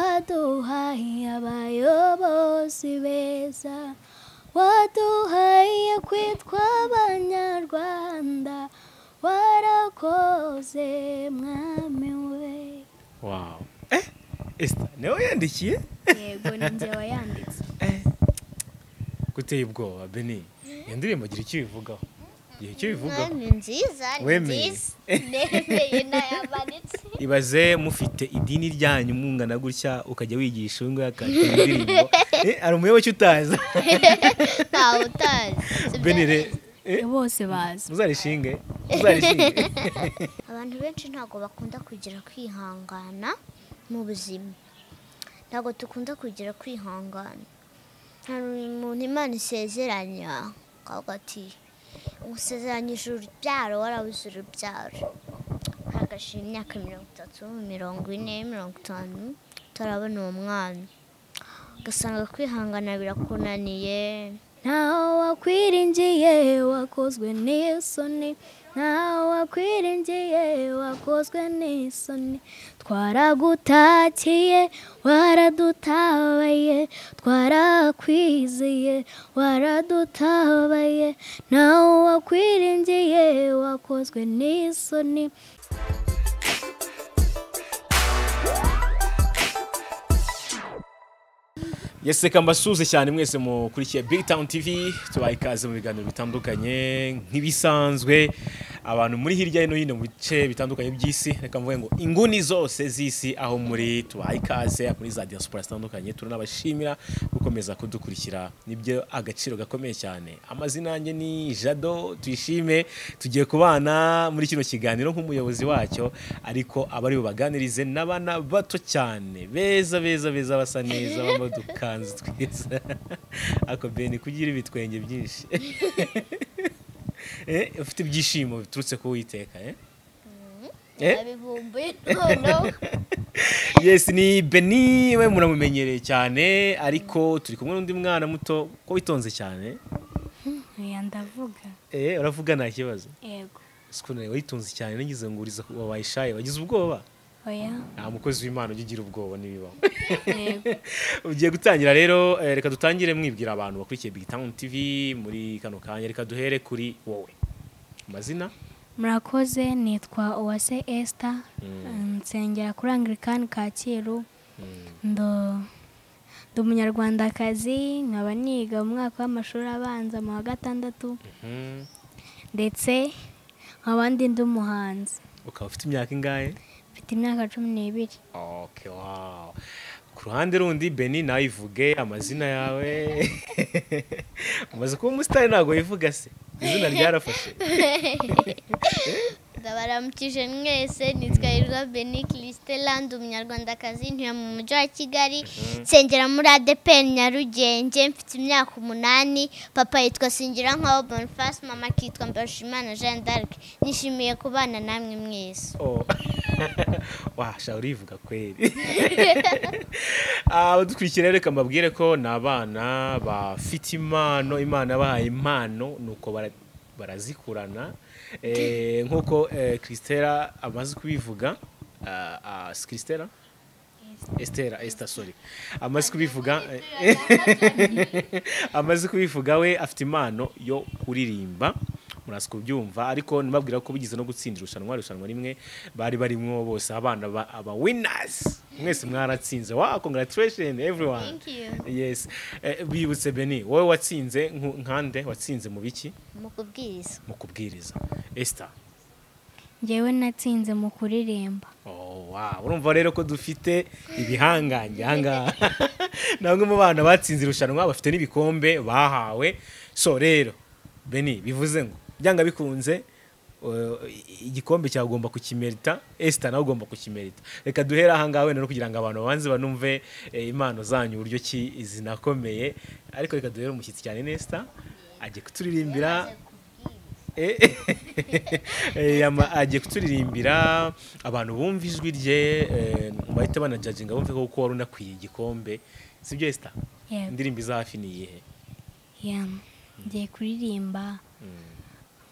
Watu hai abayobozi beza waduhaye kwitwa abanyarwanda warakoze mwami we wawu esita niwe yandikiye yego ni njye wayanditse guteye ubwoba beni iyo ndirimbo gira icyo ibivugaho gira icyo ibivugaho ni nziza ni Wemeye. nziza nemeye nayamanitse ibaze mufite idini ryanyu mungana gutya ukajya wigisha uyu nguyu akakira indirimbo Eh, hari umuyoboke utaza ntawe utazi sibyo beni re eh, bose bazi muzarishinge muzarishinge abantu benshi ntabwo bakunda kugira kwihangana mu buzima ntabwo dukunda kugira kwihangana hari umuntu imana isezeranya akavuga ati usezeranyije urubyaro warabuze urubyaro hagashira imyaka mirongo itatu mirongo ine mirongo itanu utarabona uwo mwana ugasanga kwihangana birakunaniye ntawe wakwiringiye wakozwe n'isoni ntawe wakwiringiye wakozwe n'isoni twaragutakiye waradutabaye twarakwizeye waradutabaye ntawe wakwiringiye wakozwe n'isoni yeseka mbasuhuze cyane mwese mukurikiye big town tv tubaye ikaze mu biganiro bitandukanye nk'ibisanzwe abantu muri hirya no hino mu bice bitandukanye by'isi reka mvuge ngo inguni zose z'isi aho muri tubaye ikaze muri za diaspora zitandukanye turanabashimira gukomeza kudukurikira nibyo agaciro gakomeye cyane amazina yanjye ni jado tuyishime tugiye kubana muri kino kiganiro nk'umuyobozi wacyo ariko abari bubaganirize n'abana bato cyane beza beza beza basa neza bambaye udukanzu twiza ako beni kugira ibitwenge byinshi Eh, ufite ibyishimo biturutse ku witeka Eh? abibumbuye noneho yes ni beni we muramumenyereye cyane ariko turi kumwe n'undi mwana muto ko witonze cyane oya ndavuga eh uravuga nta kibazo yego sikune witonze cyane nagize ngo uriza wabaye shy wagize ubwoba oya nta mukozi w'imana ujya ugira ubwoba n'ibibaho yego ugiye gutangira rero eh, reka dutangire mwibwira abantu bakurikiye big town tv muri kano kanya reka duhere kuri wowe amazina murakoze nitwa uwase esita nsengera kuri angirikani kacyiru ndo ndi umunyarwandakazi nkaba niga mu mwaka w'amashuri abanza mu wa gatandatu Mhm. ndetse nkaba ndi ndi umuhanzi ukaba ufite imyaka ingahe mfite imyaka cumi n'ibiri okay wow ku ruhande rundi beni nawe ivuge amazina yawe umaze kuba umusitari ntabwo wivuga se izina ryarafashe ndabaramukije mwese nitwa Irwa Beni Christella ndi umunyarwandakazi ntuye mu mujyi wa Kigali nsengera muri ADPN Nyarugenge mfite imyaka umunani papa yitwa Singira nkaho Boniface mama akitwa Mbarushimana Jeanne d'Arc nishimiye kubana namwe mwese Oh. washa urivuga kweri abadukurikira reka mbabwire ko ni abana bafite impano imana yabahaye impano nuko bara- barazikurana Eh, nk'uko eh, christella amaze kubivuga ah, ah, si christella estera esita sori amaze kubivuga amaze kubivuga we afite impano yo kuririmba muraza kubyumva ariko ntibabwira ko bigeze no gutsinda irushanwa irushanwa rimwe bari barimo bose abana ba- aba winners mwese mwaratsinze wa congratulations everyone thank you yes Eh, bibutse beni wowe watsinze nku- nkande watsinze mu biki mu kubwiriza mu kubwiriza esita ngewe natsinze mu kuririmba Oh, wow. urumva rero ko dufite ibihangange ahangaha ni bamwe mu bana batsinze irushanwa bafite n'ibikombe bahawe so rero beni bivuze ngo byanga bikunze uh, igikombe cyawe ugomba kukimerita esita nawe ugomba kukimerita reka duhere ahangaha wenda no kugira ngo abantu babanze banumve eh, impano zanyu uburyo ki zinakomeye ariko reka duhere umushyitsi cyane nesita ajye kuturirimbira Eh, eh, ama- agiye kuturirimbira abantu bumva ijwi rye eh, bahita banajajinga bumve ko wari unakwiye igikombe sibyo esita yego indirimbo iza hafi ni iyihe yam ngiye kuririmba Mm,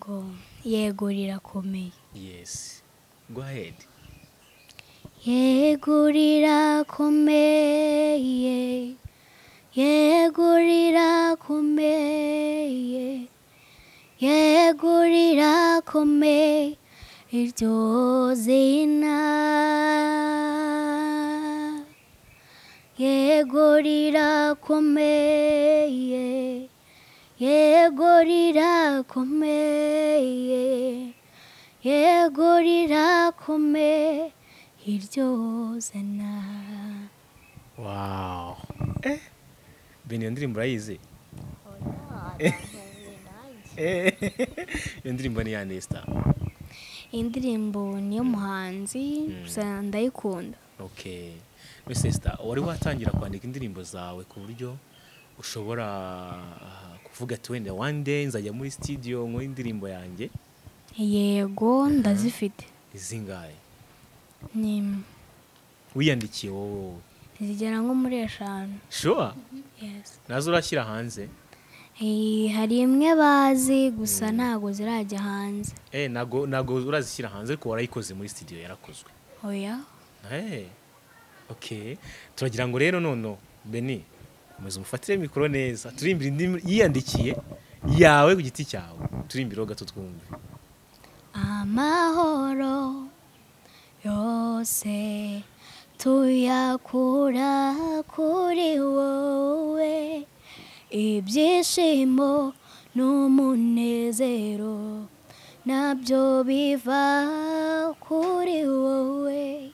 ngo yego rirakomeye yes go ahead yego rirakomeye rikome iryo zina yego rirakomeye yego rirakomeye yego rirakomeye iryo zina wawu eh bene iyo ndirimbo urayizi Eh, iyo ndirimbo ni iya nesita indirimbo niyo muhanzi gusa ndayikunda okay mbese nesita wari watangira kwandika indirimbo zawe ku buryo ushobora ah, kuvuga ati wenda one day nzajya muri studio nkore indirimbo yanjye yego ndazifite izingahe ni wiyandikiye wowe zigera nko muri eshanu sure yes nazo urashyira hanze Eh, hari imwe bazi gusa ntabwo zirajya hanze eh nago nago urazishyira hanze ariko warayikoze muri studio yarakozwe oya Hey. Okay. Turagira ngo rero nono Beni umeze umufatire mikoro neza turimbira indi yiyandikiye yawe ku giti cyawe turimbiro gato twumve amahoro yose tuyakura kuri wowe ibyishimo n'umunezero nabyo biva kuri wowe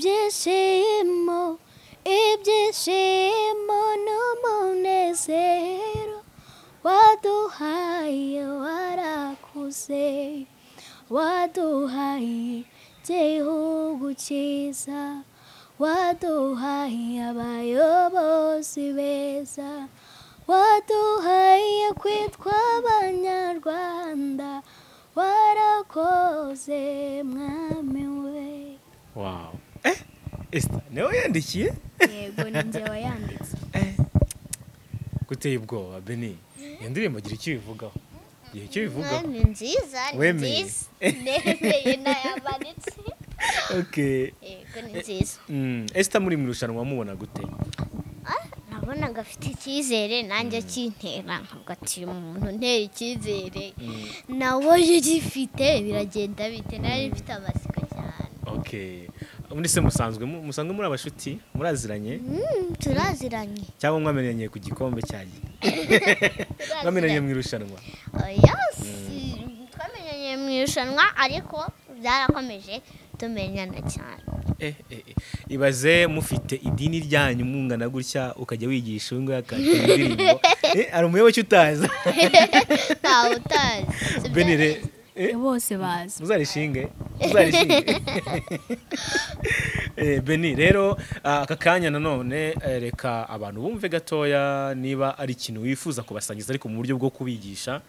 ibyishimo ibyishimo n'umunezero waduhaye warakuze waduhaye igihugu cyiza waduhaye abayobozi beza waduhaye kwitwa abanyarwanda warakoze mwami we wow eh Esther nawe yandikiye yego ni njye wayanditse guteye ubwoba Beni iyo ndirimbo gira icyo ibivugaho gira icyo ibivugaho ni nziza ni Wemeye. nziza nemeye nayamanitse okay yego ni nziza mm. Esther muri mu irushanwa mubona gute nabona afite icyizere nanjye akintera nkavuga ati uyu muntu ntera icyizere nawe ugifite biragenda bite nari mfite amatsiko cyane okay ubundi se musanzwe mu- musanzwe muri abashuti muraziranye Mm, turaziranye cyangwa mwamenyanye ku gikombe cyanjye mwamenyanye turaziranye mu irushanwa oya si twamenyanye mu irushanwa ariko byarakomeje tumenyana cyane Eh, eh, eh. ibaze mufite idini ryanyu mungana gutya ukajya wigisha uyu nguyu akakira indirimbo Eh, hari umuyoboke utaza ntawe utazi si byo benire neza. bose bazi muzarishinge muzarishinge Eh, beni rero ah, aka kanya nanone eh, reka abantu bumve gatoya niba ari ikintu wifuza kubasangiza ariko mu buryo bwo kubigisha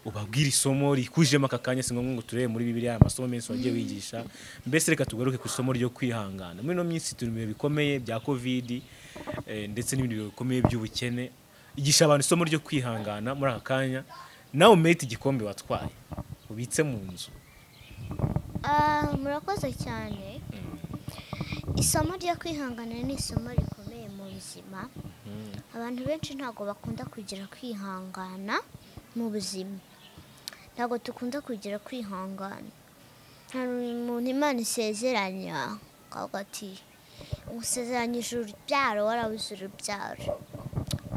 ubabwire isomo rikujemo aka kanya si ngombwa ngo turebe muri bibiri aya masomo menshi wagiye wigisha mbese reka tugaruke ku isomo ryo kwihangana muri ino minsi turi mu bihe bikomeye bya kovidi eh, ndetse n'ibindi bihe bikomeye by'ubukene igisha abantu isomo ryo kwihangana muri aka kanya nawe umete igikombe watwaye ubitse mu nzu Ah, murakoze cyane isomo ryo kwihangana ni isomo rikomeye mu buzima abantu benshi ntabwo bakunda kugira kwihangana mu buzima ntabwo dukunda kugira kwihangana hari umuntu imana isezeranya akavuga ati usezeranyije urubyaro warabuze urubyaro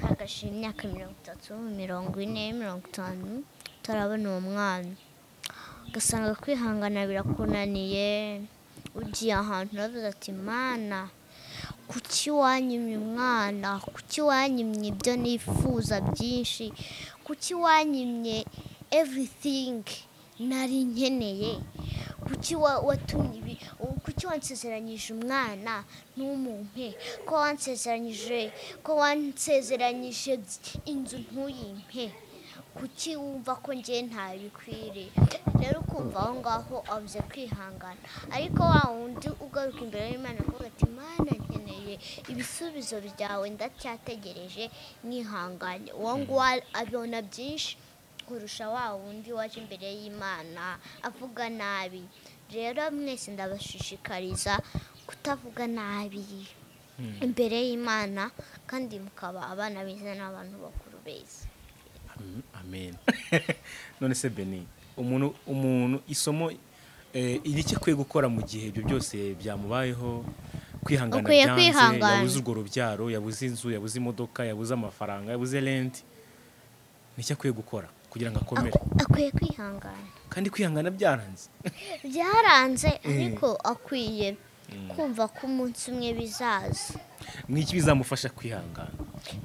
hagashira imyaka mirongo itatu mirongo ine mirongo itanu utarabona uwo mwana ugasanga kwihangana birakunaniye ugiye ahantu uravuze ati mana kuki wanyimye umwana kuki wanyimye ibyo nifuza byinshi kuki wanyimye everything nari nkeneye kuki wa- watumye ibi kuki wansezeranyije umwana ntumumpe ko wansezeranyije ko wansezeranyije inzu ntuyimpe kuki wumva ko ngewe ntabikwiriye rero ukumva aho ngaho abuze kwihangana ariko wa wundi ugaruka imbere y'imana avuga ati mana nkeneye ibisubizo byawe ndacyategereje mwihangane uwo nguwo abona byinshi kurusha wa wundi waje imbere y'imana avuga nabi rero mwese ndabashishikariza kutavuga nabi imbere y'imana kandi mukaba abana beza n'abantu bakuru beza Am- Amen. None se Beni umuntu umuntu isomo eh, iri icyo akwiye gukora mu gihe ibyo byose byamubayeho kwihangana Ukwiye byanze kwihangana. yabuze urwo rubyaro yabuze inzu yabuze imodoka yabuze amafaranga yabuze renti nicyo akwiye gukora kugira ngo akomere akwiye kwihangana kandi kwihangana byaranze byaranze ariko akwiye kumva ko umunsi umwe bizaza n'iki bizamufasha kwihangana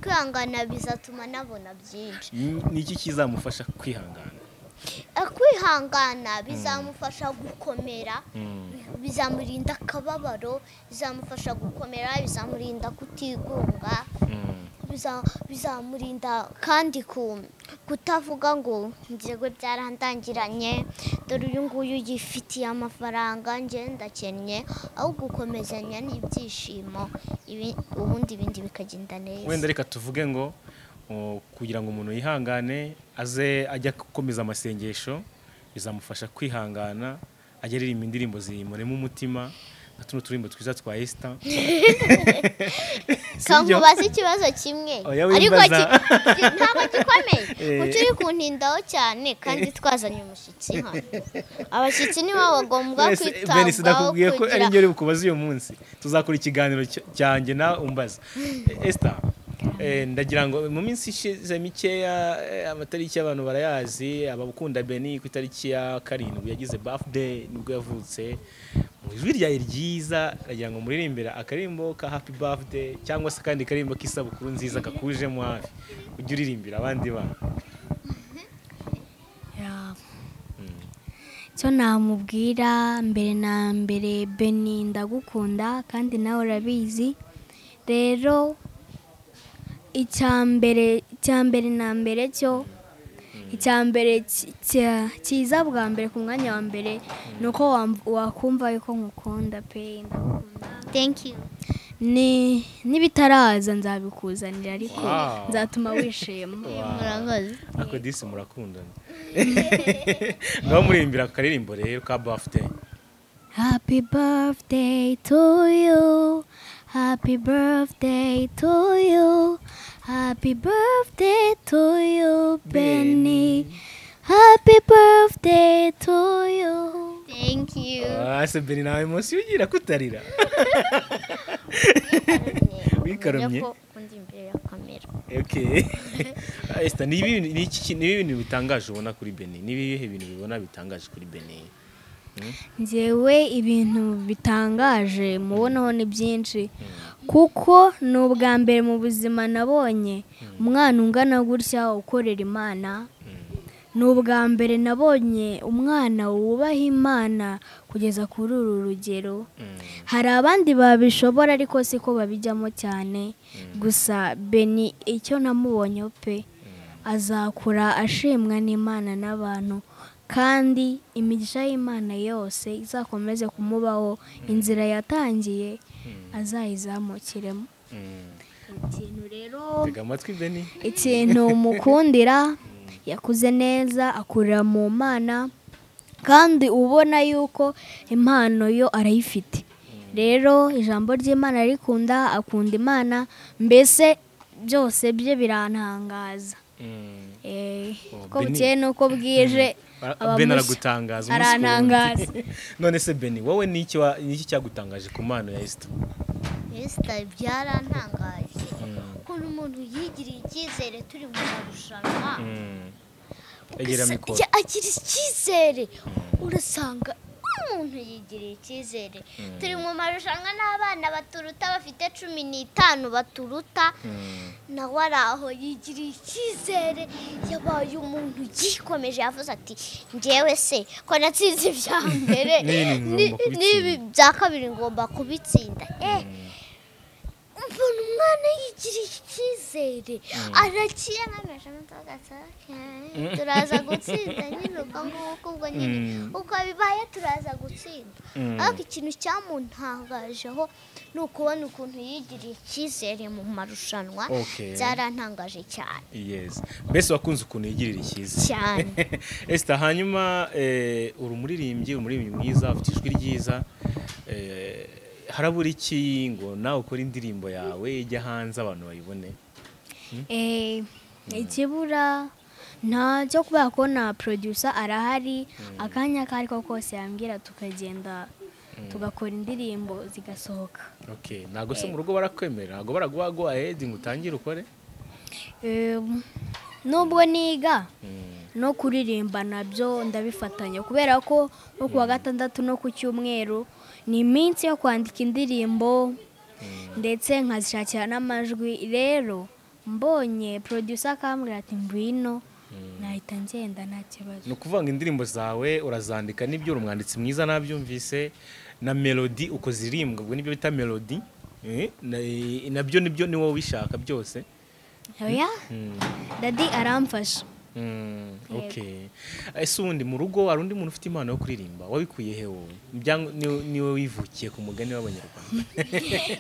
kwihangana bizatuma anabona byinshi Ni- niki kizamufasha kwihangana kwihangana bizamufasha gukomera bizamurinda akababaro bizamufasha gukomera bizamurinda kutigunga biza- bizamurinda kandi ku- kutavuga ngo njyewe byarandangiranye dore uyu nguyu yifitiye amafaranga njye ndakennye aho gukomezanya n'ibyishimo ibi- ubundi ibindi bikagenda neza wenda reka tuvuge ngo o, kugira ngo umuntu yihangane aze ajya gukomeza amasengesho bizamufasha kwihangana ajya aririmba indirimbo zimurema umutima nka tuno turimbo twiza twa esita kamubaza ikibazo kimwe Oya, ariko wimbaza. ki- ki- ntabwo gikomeye Eh. ngo turi kuntindaho cyane kandi twazanye umushyitsi hano abashyitsi nibo bagomba benisi kwitabwaho nakubwiye ko ari kugira njye uri bukubaze uyu munsi tuzakora ikiganiro cy- cyanjye nawe umbaza esita ndagira ngo mu minsi ishize mikeya eh, amatariki y'abantu barayazi abakunda beni ku itariki ya karindwi yagize bafudeyi nibwo yavutse mu ijwi ryawe ryiza ndagira ngo muririmbire akarimbo ka hapi bafudeyi cyangwa se akandi karimbo k'isabukuru nziza kakujemo hafi ujye uririmbira abandi bana icyo namubwira mbere na mbere beni ndagukunda kandi nawe urabizi rero icya mbere icya mbere na mbere cyo icya mbere ki- cya- kiza bwa mbere ku mwanya wa mbere ni uko wam- wakumva yuko nkukunda pe ndagukunda thank you Ni- n'ibitaraza nzabikuzanira ariko Wow. nzatuma wishima murakoze ako disi murakundana ngaho muririmbira akaririmbo rero ka bafite Happy birthday to you. Happy birthday to you. Happy birthday to you, Benny. Happy birthday to you. thank you ase beni nawe munsi ugira kutarira wikarumye ko undi imbere ya kamera okay Esther, ni ibi- ni iki- ni ibi bintu bitangaje ubona kuri beni ni ibihe bintu bibona bitangaje kuri beni njyewe ibintu bitangaje mubonaho ni byinshi kuko ni ubwa mbere mu buzima nabonye umwana ungana gutya ukorera imana ni ubwa mbere nabonye umwana wubaha imana kugeza kuri uru rugero hari abandi babishobora ariko siko babijyamo cyane gusa beni icyo namubonyeho pe azakura ashimwa n'imana n'abantu kandi imigisha y'imana yose izakomeze kumubaho inzira yatangiye azayizamukiremo ikintu rero tega amatwi beni ikintu mukundira yakuze neza akurira mu mana kandi ubona yuko impano yo arayifite rero ijambo ry'imana arikunda akunda imana mbese byose bye birantangaza Eh, Oh, uko Beni. bukeye n'uko bwije Ara- aba beni mushya. aragutangaza umunsi ku wundi. arantangaza none se beni wowe ni iki wa- ni iki cyagutangaje ku mpano ya esita esita byarantangaje ukuntu umuntu yigiriye icyizere turi mu marushanwa egera Gusa mikoro ya- agira icyizere urasanga umuntu yigiriye icyizere turi mu marushanwa n'abana baturuta bafite cumi n'itanu baturuta Mm. nawe ari aho yigiriye icyizere yabaye umuntu yikomeje yavuze ati njyewe se ko natsinze ibya mbere N'ibi ngomba ni- kubitsinda." n'ibi bya kabiri ngomba kubitsinda eh mbona umwana yigiriye icyizere arakiye nkameje amataka turaza gutsinda nyine uko nguko ubwo nyine Mm. uko bibaye turaza gutsinda Mm. ariko ikintu cyamuntangajeho ni ukubona ukuntu yigiriye icyizere mu marushanwa Okay. byarantangaje cyane yes mbese wakunze ukuntu yigirira ikiza cyane esita hanyuma eh, uri umuririmbyi umuririmbyi mwiza ufite ijwi ryiza eh, harabura iki ngo nawe ukore indirimbo yawe ijya hanze abantu bayibone Eh, ikibura nta cyo kubera ko na producer arahari akanya ako ari ko kose yambwira tukagenda tugakora indirimbo zigasohoka okay ntabwo se mu rugo barakwemera ntabwo baraguha go ahead ngo utangire ukore Em, nubwo niga no kuririmba nabyo ndabifatanya kubera ko nko ku wa gatandatu no ku cyumweru ni iminsi yo kwandika indirimbo ndetse nkazishakira n'amajwi rero mbonye producer akambwira ati ngwino nahita ngenda nta kibazo ni ukuvuga ngo indirimbo zawe urazandika nibyo uri umwanditsi mwiza nabyumvise na melodi uko zirimbwa ubwo nibyo bita melodi eh, na- nabyo nibyo ni wowe ubishaka byose oya Mm, dadi aramfasha mm, okay ese ubundi mu rugo hari undi muntu ufite impano yo kuririmba wabikuye he wowe Byang- ni- niwe wivukiye ku mugani w'abanyarwanda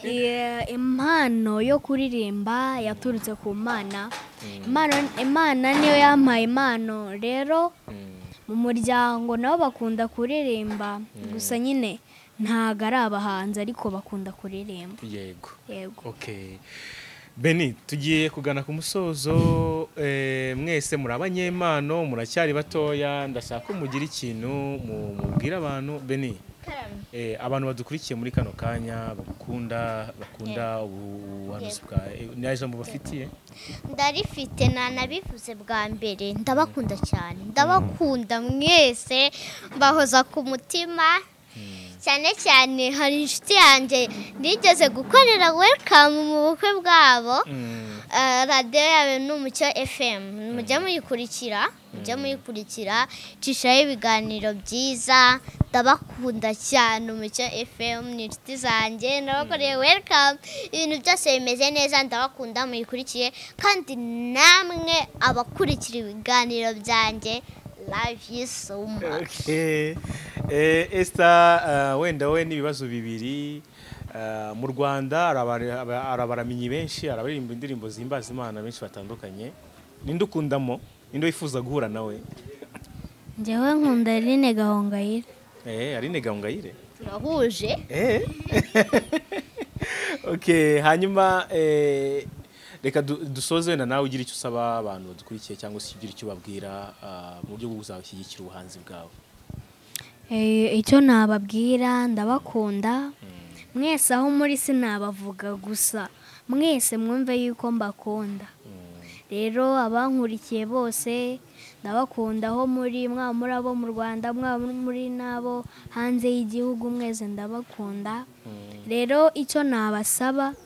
Iya, impano yo kuririmba yaturutse ku mana Imana- imana niyo yampaye impano rero Mm, mu muryango nabo bakunda kuririmba gusa nyine ntago ari abahanzi ariko bakunda kuririmba yego yego Okay. Beni tugiye kugana ku musozo eh, mwese muri abanyempano muracyari batoya ndashaka ko mugira ikintu mu- mubwira abantu Beni eh, abantu badukurikiye muri kano kanya bagukunda bakunda ubuhanuzi bwa eh, nta jambo bafitiye ndarifite nanabivuze bwa mbere ndabakunda cyane ndabakunda mwese mbahoza ku mutima cyane cyane hari inshuti yanjye nigeze gukorera welikamu mu bukwe bwabo Mm, Ah, radiyo yawe ni umucyo fm mujya muyikurikira mujya muyikurikira icishaho ibiganiro byiza ndabakunda cyane umucyo fm ni inshuti zanjye nabakoreye welikamu ibintu byose bimeze neza ndabakunda muyikurikiye kandi namwe abakurikira ibiganiro byanjye love you so much okay. Eh, Esther ah, wenda we n'ibibazo bibiri ah, mu Rwanda hari abari- aba- hari abaramenyi benshi hari abaririmba indirimbo zihimbaza Imana benshi batandukanye ninde ukundamo ninde wifuza guhura nawe njyewe nkunda rine gahongayire Eh, Aline Gahongayire turahuje Eh. okay, hanyuma eh, reka du- dusoze wenda nawe ugira icyo usaba abantu badukurikiye cyangwa se ugira icyo ubabwira ah, mu buryo bwo kuzashyigikira ubuhanzi bwawe Eh, icyo nababwira ndabakunda mwese aho muri sinabavuga gusa mwese mwumve yuko mbakunda rero abankurikiye bose ndabakunda aho muri mwaba muri abo mu rwanda mwaba muri n'abo hanze y'igihugu mwese ndabakunda rero icyo nabasaba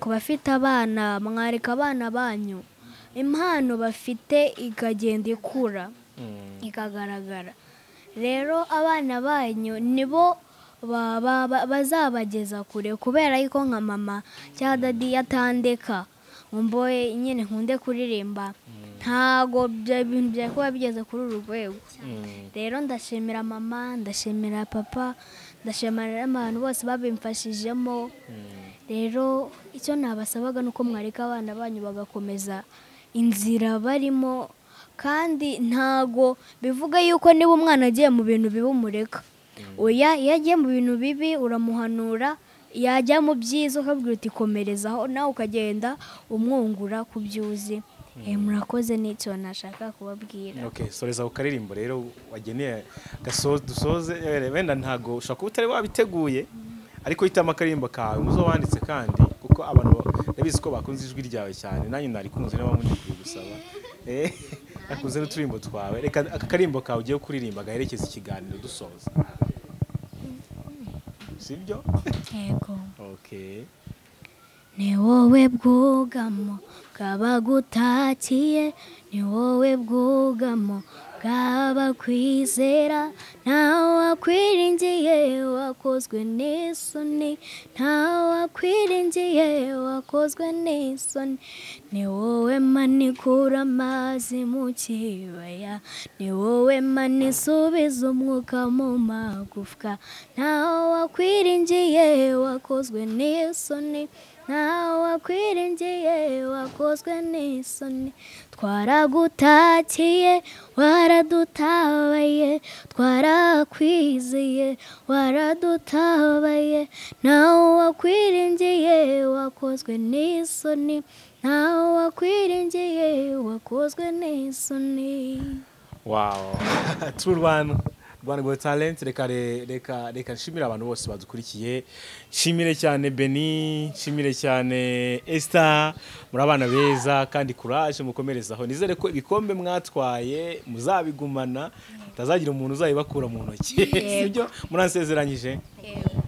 ku bafite abana mwareka abana banyu impano bafite ikagenda ikura Mm, ikagaragara rero abana banyu nibo ba- ba- ba- bazabageza kure kubera yuko nka mama cyangwa dadi yatandeka mboye nyine nkunde kuririmba ntago ibyo bintu byari kuba bigeze kuri uru rwego mm, rero ndashimira mama ndashimira papa ndashimira n'abantu bose babimfashijemo mm. rero icyo nabasabaga ni uko mwareka abana banyu bagakomeza inzira barimo kandi ntago bivuga yuko niba umwana agiye mu bintu bibi umureka oya iyo agiye mu bintu bibi uramuhanura yajya mu byiza ukabwira uti komerezaho nawe ukagenda umwungura ku byo uzi Eh, murakoze n'icyo nashaka kubabwira Okay, soreza ku karirimbo rero wageneye gasoze dusoze eh, wenda ntago ushobora kuba utari wabiteguye ariko hitamo akaririmbo kawe muzo wanditse kandi kuko abantu ndabizi ko bakunze ijwi ryawe cyane nanjye narikunze niba mundikiye gusaba Eh, nakunze n'uturirimbo twawe reka aka karirimbo kawe ugiye kuririmba gaherekeza ikiganiro dusoza sibyo yego okay ni wowe bwugamo bw'abagutakiye ni wowe bwugamo bw'abakwizera wakwiringiye wakozwe n'isoni wakwiringiye wakozwe n'isoni ni wowe manikura amazi mu kibaya ni wowe manisubiza umwuka mu magufwa wakwiringiye wakozwe n'isoni ntawe wakwiringiye wakozwe n'isoni twaragutakiye waradutabaye twarakwiziye waradutabaye nawe wakwiringiye wakozwe n'isoni nawe wakwiringiye wakozwe n'isoni wawo turu rwanda rwanda gowe talenti reka re- reka reka nshimire abantu bose badukurikiye nshimire cyane beni nshimire cyane esita muri abana beza kandi kuraje mukomerezaho nizere ko ibikombe mwatwaye muzabigumana hatazagira umuntu uzabibakura mu ntoki sibyo muransezeranyije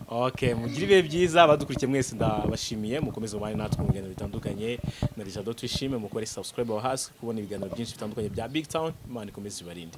ok mugire ibihe byiza badukurikiye mwese ndabashimiye mukomeze mubane natwe mu biganiro bitandukanye na rijado twishime mukore subscribe aho hasi kubona ibiganiro byinshi bitandukanye bya big town imana ikomeze ibarinde